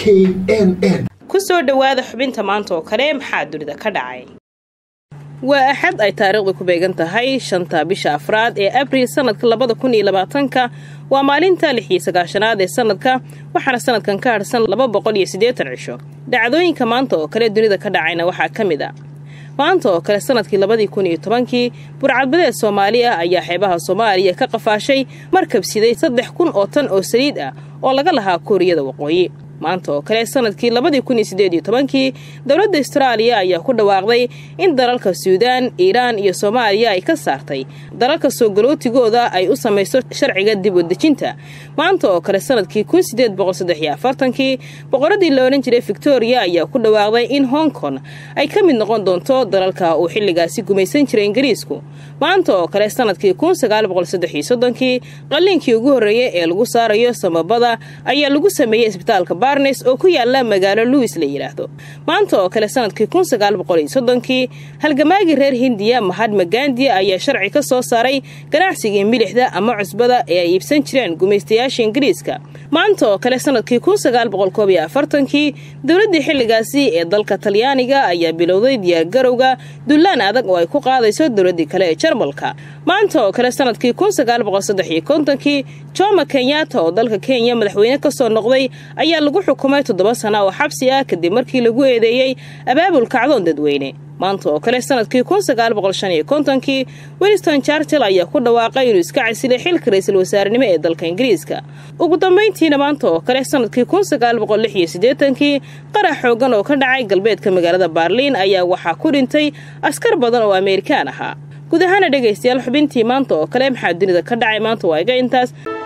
n n ku soo dhowaada xubinta maanta oo kale maxaa dunida ka dhacay waa axad ay taariikhdu ku beegan tahay shanta bisha afraad ee abriil sanadka labada kun iyo labaatanka waa maalinta lix iyo sagaashanaad ee sanadka waxaana sanadkan ka harsan laba boqol iyo siddeetan cisho dhacdooyinka maanta oo kale dunida ka dhacayna waxaa ka mid a maanta oo kale sanadkii labadii kun iyo tobankii burcadbadeed soomaali ah ayaa xeebaha soomaaliya ka qafaashay markab siday saddex kun oo tan oo saliid ah oo laga lahaa kuuriyada waqooyi maanta oo kale sanadkii labadii kun iyo siddeed iyo tobankii dowladda astaraaliya ayaa ku dhawaaqday in dalalka suudaan iiraan iyo soomaaliya ay ka saartay dalalka soo galootigooda ay u samayso sharciga dib wadejinta maanta oo kale sanadkii kun sideed boqol saddex iyo afartankii boqoradii la odhan jiray victoria ayaa ku dhawaaqday in hong kong ay ka mid noqon doonto dalalka uu xilligaasi gumaysan jiray ingiriisku maanta oo kale sanadkii kun sagaal boqol saddex iyo soddonkii qalliinkii ugu horreeyey ee lagu saarayo samabada ayaa lagu sameeyey isbitaalka barnes oo ku yaala magaalo louis la yidhaahdo maanta oo kale sanadkii kun sagaal boqol iyo soddonkii halgamaagii reer hindiya mahadma gandiya ayaa sharci ka soo saaray ganacsigii milixda ama cusbada ee ay iibsan jireen gumaystayaasha ingiriiska maanta oo kale sanadkii kun sagaal boqol koob iyo afartankii dowladdii xilligaasi ee dalka talyaaniga ayaa bilowday diyaargarowga dullaan adag oo ay ku qaadayso dowladdii kale ee jarmalka maanta oo kale sanadkii kun sagaal boqol saddex iyo kontonkii jomo kenyatta oo dalka kenya madaxweyne ka soo noqday ayaa lagu xukumay toddoba sana oo xabsi ah kadib markii lagu eedeeyey abaabul kacdoon dadweyne maanta oo kale sanadkii kun sagaal boqol shan iyo kontonkii winston chartel ayaa ku dhawaaqay inuu iska casilay xilka ra-iisul wasaarenimo ee dalka ingiriiska ugu dambayntiina maanta oo kale sanadkii kun sagaal boqol lix iyo siddeetankii qarax xoogan oo ka dhacay galbeedka magaalada baarliin ayaa waxaa ku dhintay askar badan oo ameerikaan ahaa guud ahaana dhegaystayaal xubintii maanta oo kale maxaa dunida ka dhacay maanta waa iga intaas